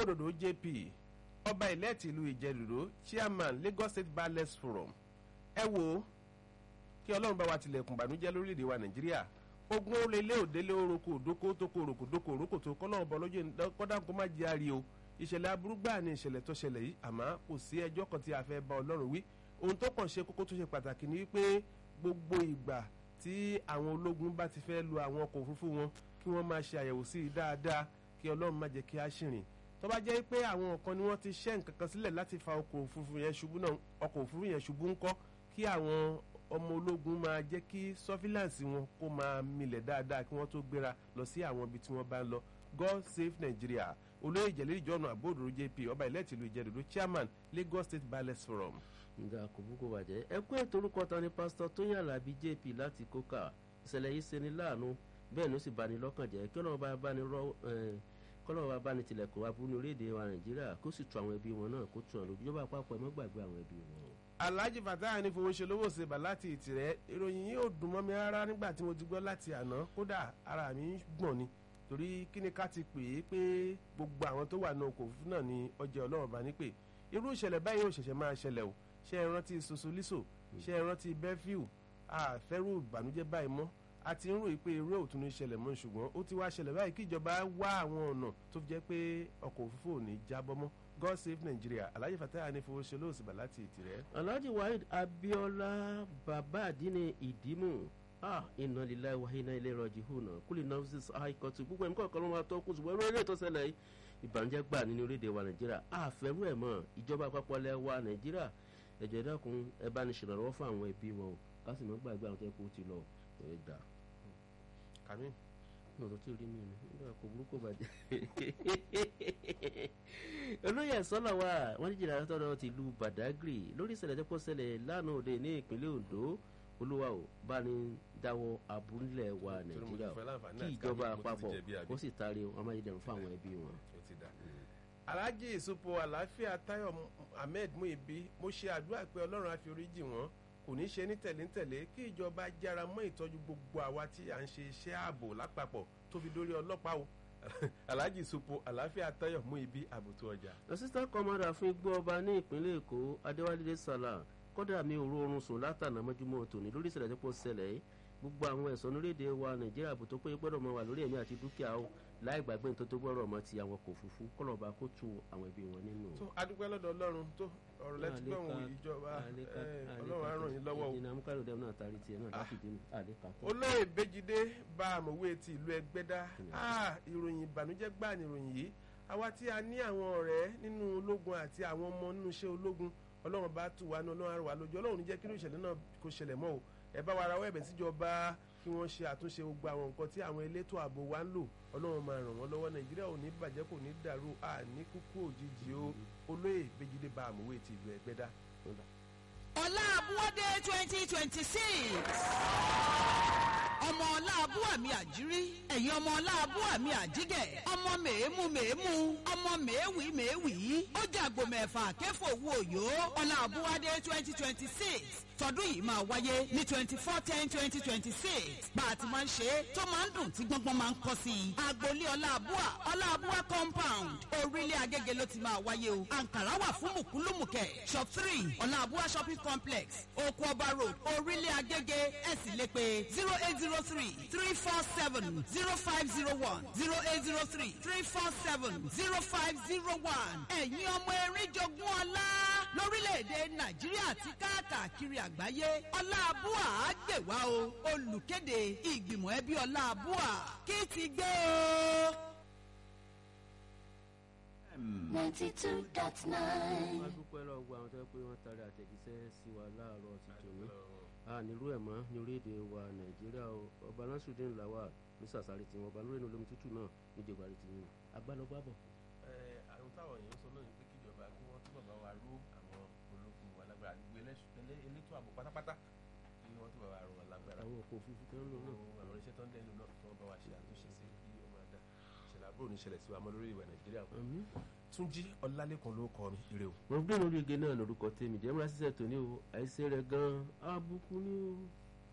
àbódòdó jp ọba ìlẹ́ẹ̀tì ìlú ìjẹ̀dùdó chairman lagos state ballets forum ẹ wo kí ọlọ́run bá wa tilẹ̀kùn bànújẹ́ lórílẹ̀‐èdè wa nàìjíríà ogun olélé òdélé oroko òdókó tókó oroko dókó oroko tó kọ́lọ́run bọ́ lójú kọ́dà kó má jẹ́ àrí o ìṣẹ̀lẹ̀ aburú gbáà ni ìṣẹ̀lẹ̀ tó ṣẹlẹ̀ yìí àmọ́ kò sí ẹjọ́ kan tí a fẹ́ bá ọlọ́run wí ohun tó kàn ṣe kókó tó ṣe pàtàkì ni wípé gbogbo ìgbà tí àwọn ológun bá ti fẹ́ lu àwọn ọkọ̀ òfurufú wọn kí wọ́n máa ṣe àyẹ̀wò sí i dáadáa kí ọlọ́run má jẹ́ kí á ṣìrìn tó bá jẹ́ pé àwọn kan ni wọ́n ti ṣẹ́ nǹkan kan sílẹ̀ láti fa ọkọ̀ òfurufú yẹn ṣubú náà ọkọ̀ òfurufú yẹn ṣubú ńkọ́ kí àwọn ọmọ ológun máa jẹ́ kí surveillance wọn kó máa milẹ̀ dáadáa kí wọ́n tó gbéra lọ sí àwọn ibi tí wọ́n bá ń lọ god save nigeria olóyè ìjẹ̀lẹ̀ ìjọ́nà àbóòdòrò jp ọba ìlẹ́tìlú ìjẹ̀dòdó chairman lagos state ballets forum. nga kò bú kó bàjẹ́ ẹ kú ètò orúkọ ta ni pásítọ̀ tóyìn alábí jp láti kókà ìṣẹ̀lẹ̀ yìí ṣeni láàánú bẹ́ẹ̀ ni ó sì bani lọ́kàn jẹ́ kí ọlọ́run bá bá ní rọ́ kọ́lọ́run bá bá ní tilẹ̀kùn aburú ní orílẹ̀-èdè wa nàìjíríà kó sì tu àwọn ẹbí wọn náà kó tu àwọn lójú ìjọba àpapọ̀ ẹ má gbàgbé àwọn ẹbí wọn. alhaji fatah ní fowó ṣe lówó ṣe bà láti ìtìrẹ ìròyìn yìí ò dùn mọ́ mi rárá nígbà tí mo ti gbọ́ láti àná kódà ara mi ń gbọ̀n ni torí kí ni ká ti pè é pé gbogbo àwọn tó wà ní ọkọ̀ òfurufú náà ni ọjà ọlọ́run bá ní pè irú ìṣẹ̀lẹ̀ báyìí ò ṣẹ̀ṣẹ̀ máa ṣẹlẹ̀ o ṣé ẹ rántí sosoliso ṣé ẹ rántí bẹ́fíù àfẹ́rù ìbànújẹ́ báyìí mọ́ a ti ń ròyìn pé irú òtún ní ṣẹlẹ̀ mọ́ ṣùgbọ́n ó ti wá ṣẹlẹ̀ báyìí kí ìjọba wá àwọn ọ̀nà tó fi jẹ́ pé ọkọ̀ òfurufú ò ní jábọ́ mọ́ god save nigeria alhaji fatah ní fowó ṣe lóòsì bá láti ìtìrẹ́. alhaji waheed abiola baba adini ìdímù ah iná lílá wa iná ilé rọjì hùnà kúlì nurses high court gbogbo ẹ̀mí kọ̀ọ̀kan ló máa tọ́ kó ṣùgbọ́n eré tó ṣẹlẹ̀ yìí ìbànújẹ́ gbà nínú orílẹ̀-èdè wa nàìjíríà àfẹ́rú ẹ̀ mọ́ ìjọba àpapọ̀ ilẹ̀ wa nàìjíríà ẹ̀jọ̀ ẹ̀dákun ẹ bá ní ṣèrànlọ́wọ́ fún àwọn ẹbí wọn o ká sì mọ́ gbàgbé àwọn tó yẹ kó ti lọ ẹ̀ dà. kàmí. ní ọ̀rọ̀ tí ò rí mi ni nígbà kò burúkú bàjẹ́. olóyè sọ́là wa wọ́n ní jìnnà tọ́lọ́ ti lu badagry lórí ìṣẹ̀lẹ̀ tó kọ́ ṣẹlẹ̀ lánàá òde ní ìpínlẹ̀ ondo olúwa ò bá ní dáwọ́ abúlé wa nàìjíríà kí ìjọba àpapọ̀ ó sì taari amáyédẹrùn fún àwọn ẹbí wọn. alhaji ìsopọ̀ àlàáfíà tayo ahmed muibi mo ṣe àdúrà pé ọlọ́run á fi oríjì wọn kò ní ṣe ní tẹ̀léńtẹ̀lé kí ìjọba jára mọ́ ìtọ́jú gbogbo àwa tí à ń ṣe iṣẹ́ ààbò lápapọ̀ tó fi dórí ọlọ́pàá o alhaji ìsopọ̀ àlàáfíà tayo muibi àbùtù ọjà. assistant commander fún igbó ọba ní ìpínlẹ̀ èkó adéwálé sàlà kọ́dà mi ò rọrùn sùn látànà mọ́júmọ́ tòní lórí ìṣẹ̀lẹ̀ tó pọ̀ ṣẹlẹ̀ yìí gbogbo àwọn ẹ̀sọ́ orílẹ̀-èdè wa nàìjíríà bó tó pé gbọ́dọ̀ mọ wà lórí ẹ̀mí àti dúkìá o láì gbàgbé nítorí tó gbọ́dọ̀ mọ ti àwọn kò fúfú kọ́lọ́ba kó tu àwọn ẹbí wọn nínú. tó adúpẹ́ lọ́dọ̀ ọlọ́run tó ọ̀rọ̀ lẹ́tí pé òun ìjọba ọlọ́run á ràn yín lọ́wọ́ o. ìdènà amúkàrò dẹ́mu náà tarí tiẹ̀ náà láti dín àlékà tó. olóyè bẹ́jídé bá àmọ̀wé ti ìlú ẹgbẹ́dá ìròyìn ìbànújẹ́ gbà ní ìròyìn yìí àwa tí a ní àwọn ọ̀rẹ́ nínú ológun àti àwọn ọmọ nínú iṣẹ́ ológun ọlọ́run bá tù wá ní ọlọ́run àrùwá lójú ọlọ́run ní jẹ́ kí irú ìṣẹ̀lẹ̀ náà kó ṣẹlẹ̀ mọ́ o ẹ bá wa ra wẹ́ẹ̀bẹ̀ síjọba kí wọ́n ṣe àtúnṣe gbogbo àwọn nǹkan tí àwọn elétò ààbò wa ń lò ọlọ́run máa ràn wọ́n lọ́wọ́ nàìjíríà ò ní bàjẹ́ kò ní dàrú àní kúkú òjijì o olóyè bẹ́jídé bá àmúwé ti ìlú ẹgbẹ́dá. ọlá abúwádé twenty twenty six ọmọ ọlá abúwàmí àjírí ẹ̀yin ọmọ ọlá abúwàmí àjígẹ̀ ọmọ mèémù mèémù ọmọ mèéwì mèéwì ó jàgbó mẹ́fà kẹfọ owó òyò ọlá abúwádé twenty twenty six tọdún yìí máa wáyé ní twenty four ten twenty twenty six bá a ti máa ń ṣe é tó máa ń dùn tí gbọ́ngbọ́n máa ń kọ́ sí i agboolé ọláàbúà ọláàbúà compound orílẹ̀ agége ló ti máa wáyé o ankara wà fún mùkúlùmùkẹ́ shop three ọláàbúà shopping complex oko ọba road orílẹ̀ agége ẹ̀ sì lè pe zero eight zero three three four seven zero five zero one zero eight zero three three four seven zero five zero one ẹ̀yin ọmọ erin jogún ọlá lórílẹ̀‐èdè nàìjíríà àti káàkiri àgbáyé ọláàbúà á gbè wá o olùkéde ìgbìmọ̀ ẹbí ọláàbúà kí ti gbé o. ninety two dot nine. wọ́n dúpẹ́ lọ́wọ́ gbogbo àwọn tó yẹ pé wọ́n tarí àtẹ̀jíṣẹ́ sí wa láàárọ̀ ti tòní a nílò ẹ̀ mọ́ ní orílẹ̀-èdè wa nàìjíríà o ọba nasrudin lawal ní sàṣàrì tí wọn ọba lórí olómi tútù náà ní ìjọba tí wọn agbálọgbàbọ̀. ẹ àwọn táwọn èèyàn sọ náà ni pé kíjọba kí wọ́n túbọ̀ bá wa ró àwọn ológun wa lágbára gbogbo elétò ààbò pátápátá kí wọ́n túbọ̀ bá wa ró wọn lágbára. àwọn ọkọ̀ òfurufú tó ń lò náà. àwọn irinṣẹ́ tó ń dẹ́nu náà kí wọ́n bá wa ṣe àtúnṣe sí kí ó máa dá ìṣẹ̀lẹ̀ àbúrò ní ìṣẹ̀lẹ̀ sí wa mọ́ lórí ìwà nàìjíríà. túnjí ọlálẹ́kan ló kọ mi ire o. mo gbé lórí ige náà lórúkọ tèmi jẹ́ múra ṣiṣẹ́ tòní o àìsí rẹ̀ gan-an àbùkù ni o.